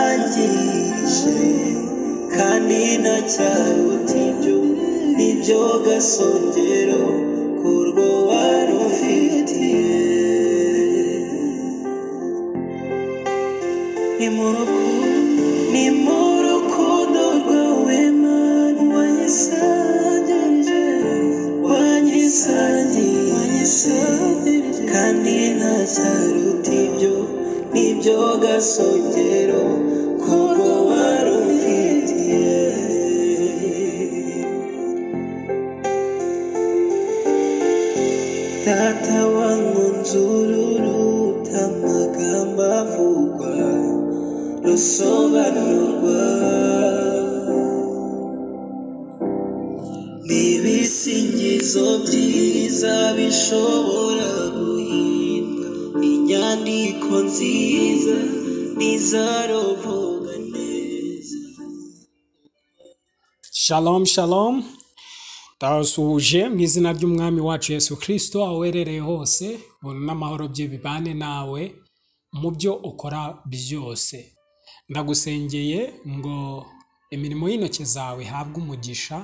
wanyisangirije kandi ntacyari utibyo nibyo gasongero kurwo wari ufitiye ni mu rukundo ni mu rukundo rwawe mana wanyisangirije wanyisangirije wanyisangirije kandi nta cyaruta ibyo nibyo gasongero kuko wari umfitiye data wangunzururuta amagambo avugwa rusobanurwa Nibisingizo byiza bishobora guhimba inyandiko nziza n'izaroboga neza shalom shalom Ndabasuhuje mu izina ry'umwami wacu Yesu Kristo aho uherereye hose ubuntu n'amahoro bye bibane nawe mu byo ukora byose ndagusengeye ngo imirimo y'intoki zawe ihabwe umugisha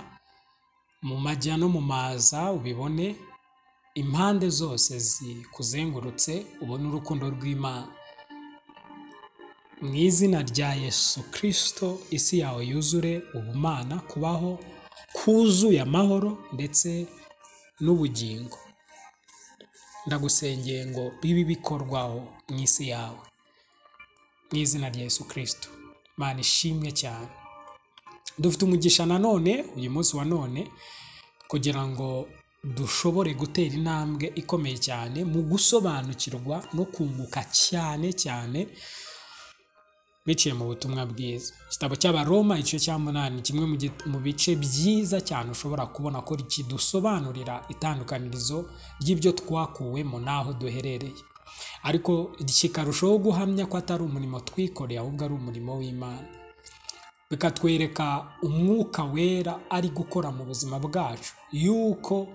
mu majya no mu maza ubibone impande zose zikuzengurutse ubone urukundo rw'Imana mu izina rya Yesu Kristo isi yawe yuzure ubumana kubaho kuzuye amahoro ndetse n'ubugingo ndagusengeye ngo bibi bikorwaho mu isi yawe mu izina rya Yesu Kristo Mana ishimwe cyane dufite umugisha nanone uyu munsi wa none kugira ngo dushobore gutera intambwe ikomeye cyane mu gusobanukirwa no kunguka cyane cyane biciye mu butumwa bwiza igitabo cy'abaroma igice cya munani ni kimwe mu git- mu bice byiza cyane ushobora kubona ko kidusobanurira itandukanirizo ry'ibyo twakuwemo n'aho duherereye ariko kikarushaho guhamya ko atari umurimo twikoreye ahubwo ari umurimo w'imana bikatwereka umwuka wera ari gukora mu buzima bwacu yuko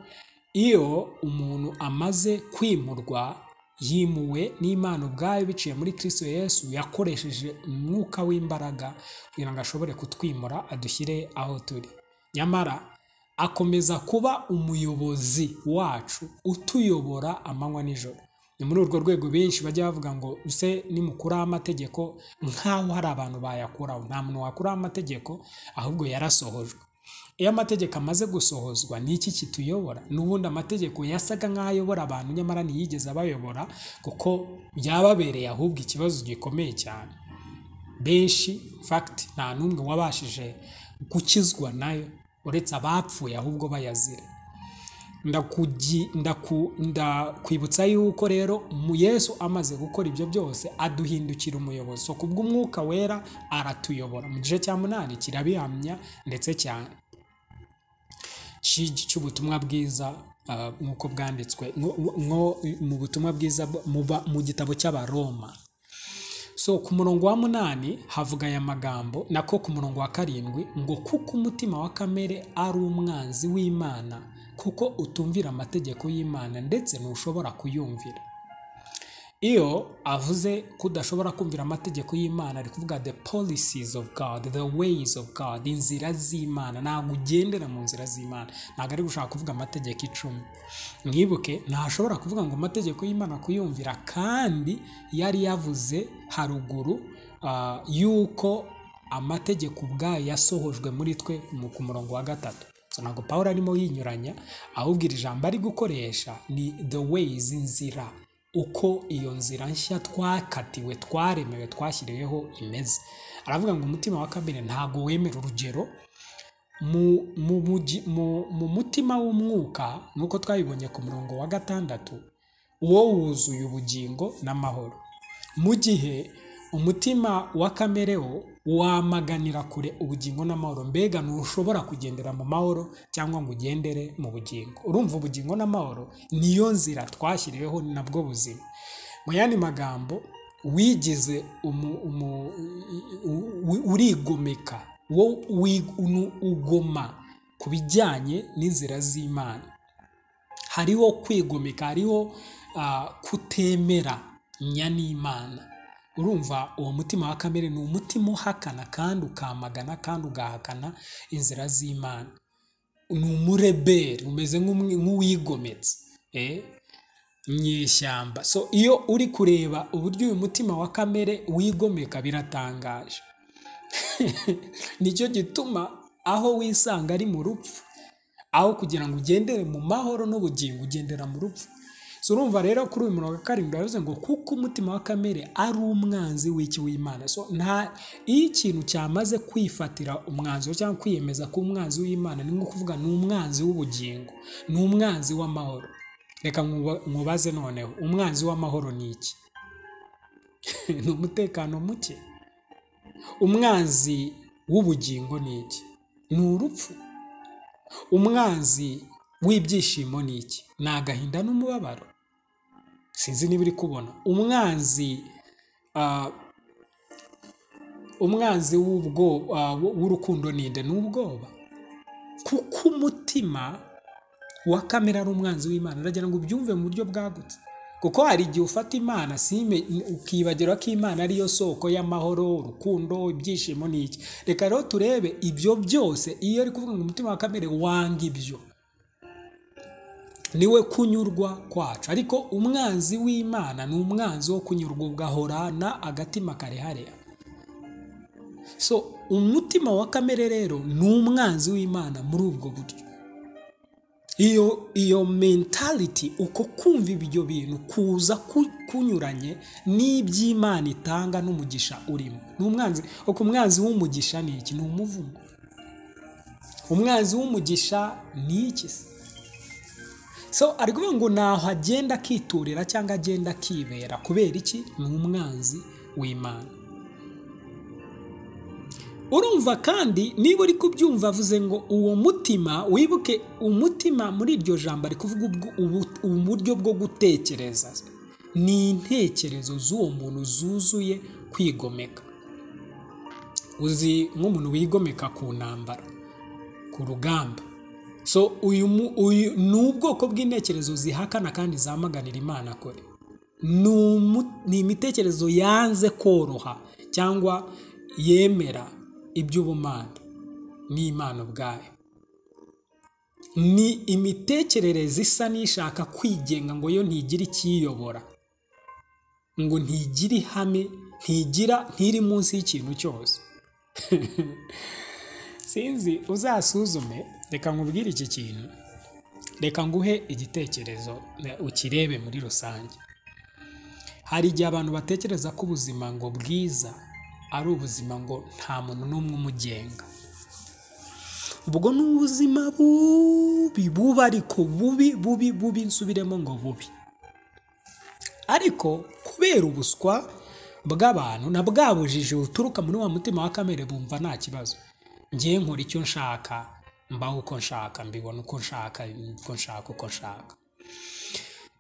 iyo umuntu amaze kwimurwa yimuwe n'imana ubwayo biciye muri kristo yesu yakoresheje umwuka w'imbaraga kugira ngo ashobore kutwimura adushyire aho turi nyamara akomeza kuba umuyobozi wacu utuyobora amanywa n'ijoro ni muri urwo rwego benshi bajya bavuga ngo use nimukuraho amategeko nk'aho hari abantu bayakuraho nta muntu wakuraho amategeko ahubwo yarasohojwe iyo amategeko amaze gusohozwa ni iki kituyobora n'ubundi amategeko yasaga nk'ayobora abantu nyamara ntiyigeze abayobora kuko byababereye ahubwo ikibazo gikomeye cyane benshi fagiti nta n'umwe wabashije gukizwa nayo uretse abapfuye ahubwo bayazira ndakugi- ndaku- ndakwibutsa yuko rero mu yesu amaze gukora ibyo byose aduhindukira umuyobozi so kubw'umwuka wera aratuyobora mu gice cya munani kirabihamya ndetse cyane shigi cy'ubutumwa bwiza ah, nk'uko bwanditswe nko nko- mu butumwa bwiza bu- mu ba- mu gitabo cy'abaroma so ku murongo wa munani havuga aya magambo nako ku murongo wa karindwi ngo kuko umutima wa kamere ari umwanzi w'imana kuko utumvira amategeko y'imana ndetse ntushobora kuyumvira iyo avuze ko udashobora kumvira amategeko y'imana ari kuvuga the policies of god the ways of god inzira z'imana ntabwo ugendera mu nzira z'imana ntabwo ari gushaka kuvuga amategeko icumi mwibuke ntashobora kuvuga ngo amategeko y'imana kuyumvira kandi yari yavuze haruguru ah, yuko amategeko ubwayo yasohojwe muri twe mu- ku murongo wa gatatu So, ntabwo pawulo arimo yinyuranya ahubwo iri jambo ari gukoresha ni the ways inzira uko iyo nzira nshya twakatiwe twaremewe twashyiriweho imeze aravuga ngo umutima wa kabiri ntabwo wemera urugero mu, mu, mugi- mu, mu mutima w'umwuka nk'uko twabibonye ku murongo wa gatandatu uwo wuzuye ubugingo n'amahoro mu gihe umutima wa kamere wo wamaganira kure ubugingo n'amahoro mbega ntushobora kugendera mu mahoro cyangwa ngo ugendere mu bugingo urumva ubugingo n'amahoro niyo nzira twashyiriweho ni nabwo buzima mu yandi magambo wigize umu- umu- u- u- urigomeka wo wi- unu- ugoma ku bijyanye n'inzira z'imana hariho kwigomeka hariho ah, kutemera nya n'imana urumva uwo mutima wa kamere ni umutima uhakana kandi ukamagana kandi ugahakana inzira z'imana ni umureberi umeze nk'umwe- nk'uwigometse eh? nyeshyamba so iyo uri kureba uburyo uyu mutima wa kamere wigomeka biratangaje nicyo gituma aho wisanga ari mu rupfu aho kugira ngo ugendere mu mahoro n'ubugingo ugendera mu rupfu so urumva rero kuri uyu murongo wa karindwi yavuze ngo kuko umutima wa kamere ari umwanzi w'iki w'imana so nta iyo ikintu cyamaze kwifatira umwanzuro cyangwa kwiyemeza ko umwanzi w'imana ni nko kuvuga ni umwanzi w'ubugingo ni umwanzi w'amahoro reka nkuba- nkubaze noneho umwanzi w'amahoro ni iki ni umutekano muke umwanzi w'ubugingo ni iki ni urupfu umwanzi w'ibyishimo ni iki ni agahinda n'umubabaro sinzi niba uri kubona umwanzi ah, umwanzi w'ubwo- ah, w'urukundo ni nde ni ubwoba kuko umutima wa kamera ari umwanzi w'imana uragira ngo ubyumve mu buryo bwagutse kuko hari igihe ufata imana sime ukibagira ko imana ariyo soko y'amahoro urukundo ibyishimo n'iki reka rero turebe ibyo byose iyo ari kuvuga ngo umutima wa kamere wanga ibyo niwe kunyurwa kwacu ariko umwanzi w'imana ni umwanzi wo kunyurwa ugahorana agatima karehareha so umutima wa kamere rero ni umwanzi w'imana muri ubwo buryo iyo iyo mentality uko kumva ibyo bintu kuza ku- kunyuranye n'iby'imana itanga n'umugisha urimo ni umwanzi uko umwanzi w'umugisha ni iki ni umuvumo umwanzi w'umugisha ni iki se so ari kuvuga ngo ntaho agenda akiturira cyangwa agenda akibera kubera iki ni umwanzi w'imana urumva kandi niba uri kubyumva avuze ngo uwo mutima wibuke umutima muri iryo jambo ari kuvuga ubwo- ubu- uburyo bwo gutekereza ni intekerezo z'uwo muntu zuzuye kwigomeka uzi nk'umuntu wigomeka ku ntambara ku rugamba so uyu mu- uyu ni ubwoko bw'intekerezo zihakana kandi zamaganira imana kure ni umu- ni imitekerezo yanze koroha cyangwa yemera iby'ubumana n'imana ubwayo ni imitekerereze isa n'ishaka kwigenga ngo yo ntigire ikiyobora ngo ntigire ihame ntigira ntiri munsi y'ikintu cyose sinzi uzasuzume reka nkubwire iki kintu reka nguhe igitekerezo eh, ukirebe muri rusange hari igihe abantu batekereza ko ubuzima ngo bwiza ari ubuzima ngo nta muntu n'umwe umugenga ubwo ni ubuzima bubi bubi ariko bubi bubi bubi nsubiremo ngo bubi ariko kubera ubuswa bw'abantu na bwa bujiji buturuka muri wa mutima wa kamere bumva nta kibazo ngewe nkora icyo nshaka mbaho uko nshaka mbibona uko nshaka uko nshaka uko nshaka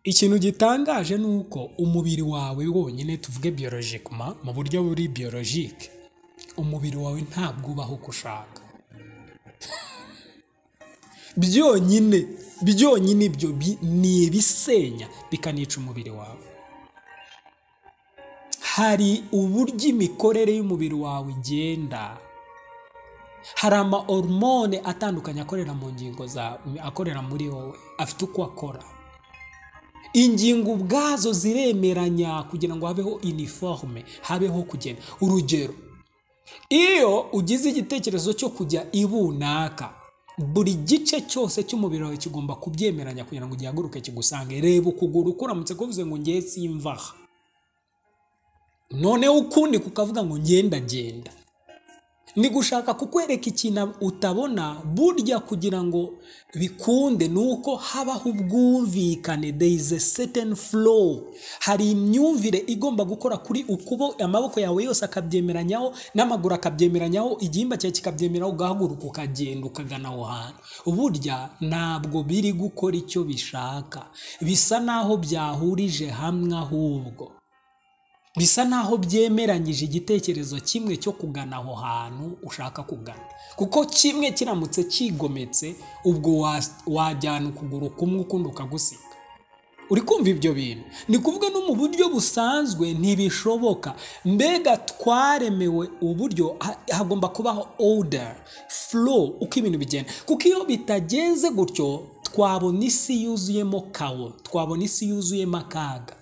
ikintu gitangaje ni uko umubiri wawe wonyine tuvuge biyorojikuma mu buryo buri biyorojike umubiri wawe ntabwo ubaho uko ushaka byonyine byonyine ibyo bi- ni ibisenya bikanica umubiri wawe hari uburyo imikorere y'umubiri wawe igenda hari ama hormone atandukanye akorera mu ngingo zawe akorera muri wowe afite uko akora ingingo ubwazo ziremeranya kugira ngo habeho iniforume habeho kugenda urugero iyo ugize igitekerezo cyo kujya ibunaka buri gice cyose cy'umubiri wawe kigomba kubyemeranya kugira ngo gihaguruke kigusange reba ukuguru kuramutse kuvuze ngo ngewe simvaha noneho ukundi kukavuga ngo ngendagenda ni gushaka kukwereka ikintu utabona burya kugira ngo bikunde ni uko habaho ubwumvikane there is a certain flow hari imyumvire igomba gukora kuri ukubo amaboko yawe yose akabyemeranyaho n'amaguru akabyemeranyaho igihimba cyawe kikabyemeraho ugahaguruka ukagenda ukagana aho hantu burya ntabwo biri gukora icyo bishaka bisa naho byahurije hamwe ahubwo bisa naho byemeranyije igitekerezo kimwe cyo kugana aho hantu ushaka kugana kuko kimwe kiramutse kigometse ubwo wa- wajyana ukuguru kumwe ukundi ukagusiga uri kumva ibyo bintu ni kuvuga no mu buryo busanzwe ntibishoboka mbega twaremewe uburyo ha- hagomba kubaho order flow uko ibintu bigenda kuko iyo bitagenze gutyo twabona isi yuzuyemo kawo twabona isi yuzuyemo akaga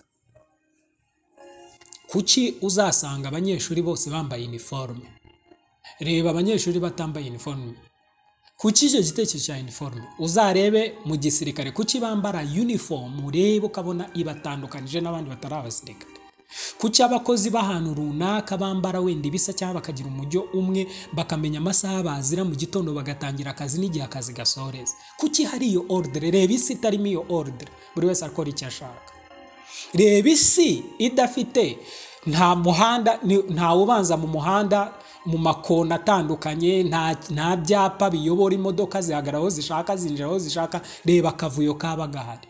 kuki uzasanga abanyeshuri bose bambaye iniforume reba abanyeshuri batambaye iniforume kuki icyo gitekerezo cya iniforume uzarebe mu gisirikare kuki bambara unifomu urebe ukabona ibatandukanije n'abandi batari abasirikare kuki abakozi b'ahantu runaka bambara wenda ibisa cyangwa bakagira umujyo umwe bakamenya amasaha bazira mu gitondo bagatangira akazi n'igihe akazi gasoreza kuki hari iyo ordere reba isi itarimo iyo ordere buri wese akora icyo ashaka reba isi idafite nta muhanda ni- nta ubanza mu muhanda mu makona atandukanye nta nta byapa biyobora imodoka zihagarara aho zishaka zinjira aho zishaka reba akavuyo kaba gahari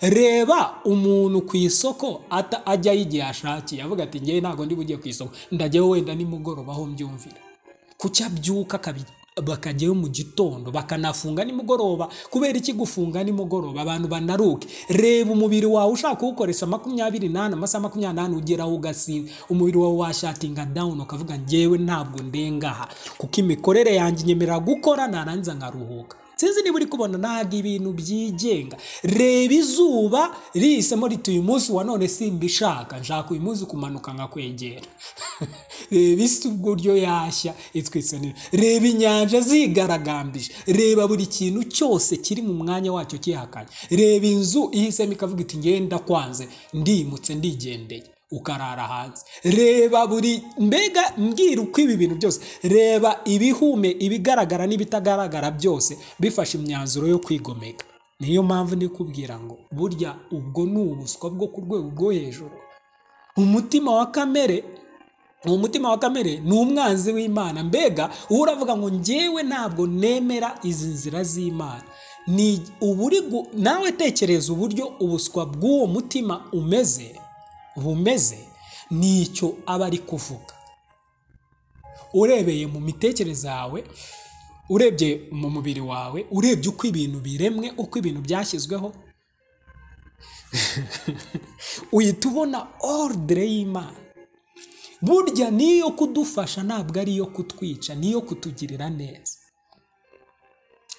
reba umuntu ku isoko ata- ajyayo igihe ashakiye avuga ati ngewe ntabwo ndi bujye ku isoko ndajyayo wenda nimugoroba aho mbyumvira kuki abyuka akabi- bakajyayo mu gitondo bakanafunga nimugoroba kubera iki gufunga nimugoroba abantu banaruke reba umubiri wawe ushaka kuwukoresha makumyabiri n'ane amasaha makumyabiri n'ane ugeraho ugasinda umubiri wawe washatinga dawuni ukavuga ngewe ntabwo ndengaha kuko imikorere yanjye inyemerera gukora narangiza nkaruhuka sinzi niba uri kubona ntabwo ibintu byigenga reba izuba rihisemo riti uyu munsi wa none simbishaka nshaka uyu munsi kumanuka nkakwegera reba isi uburyo yashya itwitse neza reba inyanja zigaragambije reba buri kintu cyose kiri mu mwanya wacyo kihakanye reba inzu ihisemo ikavuga iti ngenda kwanze ndimutse ndigendeye ukarara hanze reba buri mbega mbwira uko ibi bintu byose reba ibihume ibigaragara n'ibitagaragara byose bifashe imyanzuro yo kwigomeka niyo mpamvu ndi kubwira ngo burya ubwo ni ubuswa bwo ku rwego rwo hejuru umutima wa kamere uwo mutima wa kamere ni umwanzi w'imana mbega uba uravuga ngo ngewe ntabwo nemera izi nzira z'imana ni uburi gu- nawe tekereza uburyo ubuswa bw'uwo mutima umeze bumeze nicyo aba ari kuvuga urebeye mu mitekerereze yawe urebye mu mubiri wawe urebye uko ibintu biremwe uko ibintu byashyizweho uhita ubona ordre y'imana burya n'iyo kudufasha ntabwo ari iyo kutwica niyo kutugirira neza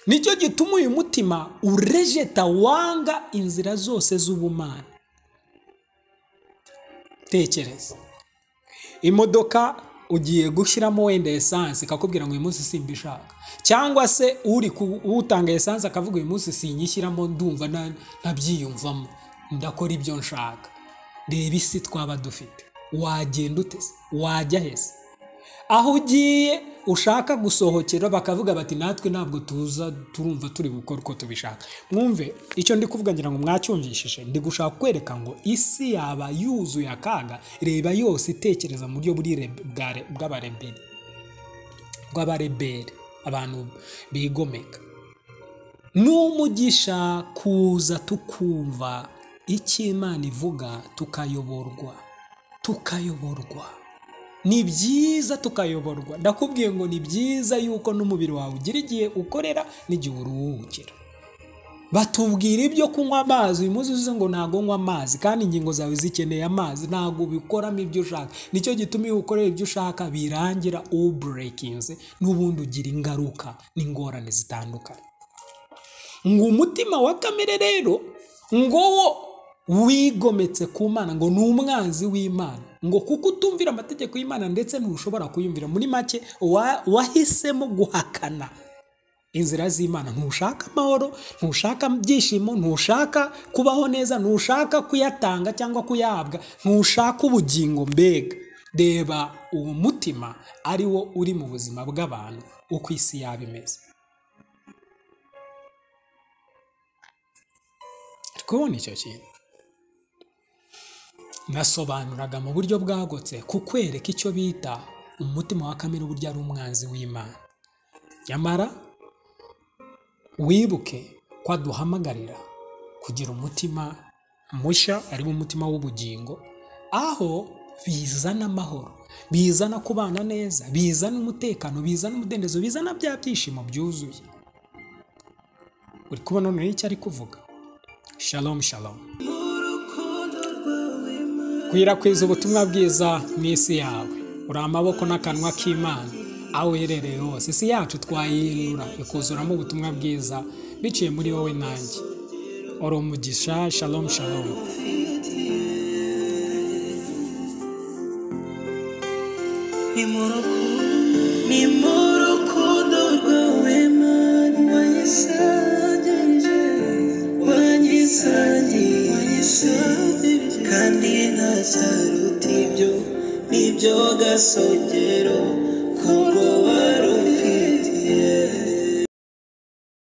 nicyo gituma uyu mutima urejeta wanga inzira zose z'ubumana tekereza imodoka ugiye gushyiramo wenda esanse ikakubwira ngo uyu munsi simbishaka cyangwa se uri ku- utanga esanse akavuga uyu munsi sinyishyiramo ndumva na- ntabyiyumvamo ndakora ibyo nshaka reba isi twaba dufite wagenda ute se? wajya he se aho ugiye ushaka gusohokera bakavuga bati natwe ntabwo tuza turumva turi gukora uko tubishaka mwumve icyo ndi kuvuga ngira ngo mwacyumvishije ndi gushaka kwereka ngo isi yaba yuzuye akaga reba yose itekereza mu buryo buri rebe- bwa- bw'abareberi bw'abareberi abantu bigomeka n'umugisha kuza tukumva icyo imana ivuga tukayoborwa tukayoborwa ni byiza tukayoborwa ndakubwiye ngo ni byiza yuko n'umubiri wawe ugira igihe ukorera n'igihe uruhukira batubwira ibyo kunywa amazi uyu munsi uzi ngo ntabwo nywa amazi kandi ingingo zawe zikeneye amazi ntabwo ubikoramo ibyo ushaka nicyo gituma iyo ukorera ibyo ushaka birangira uburekinze n'ubundi ugira ingaruka n'ingorane zitandukanye ngo umutima wa kamere rero ngo wo wigometse ku mana ngo ni umwanzi w'imana ngo kuko utumvira amategeko y'imana ndetse ntushobora kuyumvira muri make wa- wahisemo guhakana inzira z'imana ntushaka amahoro ntushaka byishimo ntushaka kubaho neza ntushaka kuyatanga cyangwa kuyahabwa ntushaka ubugingo mbega reba uwo mutima ari wo uri mu buzima bw'abantu uko isi yaba imeze kubona icyo kintu nasobanuraga mu buryo bwagutse kukwereka icyo bita umutima wa kamere uburyo ari umwanzi w'imana nyamara wibuke ko aduhamagarira kugira umutima mushya ariwo umutima w'ubugingo aho bizana amahoro bizana kubana neza bizana umutekano bizana umudendezo bizana bya byishimo byuzuye uri kubona noneho icyo ari kuvuga shalom shalom Uyu kwirakweza ubutumwa bwiza mu isi yawe uri amaboko n'akanwa k'imana aho uherereye hose isi yacu twayinura ikuzuramo ubutumwa bwiza biciye muri wowe nanjye uri umugisha shalomu shalomu ni mu rukundo ni mu rukundo rwawe mana wanyisangije wanyisangije wanyisangije kandi ntacyaruta ibyo nibyo gasongero kubwo wari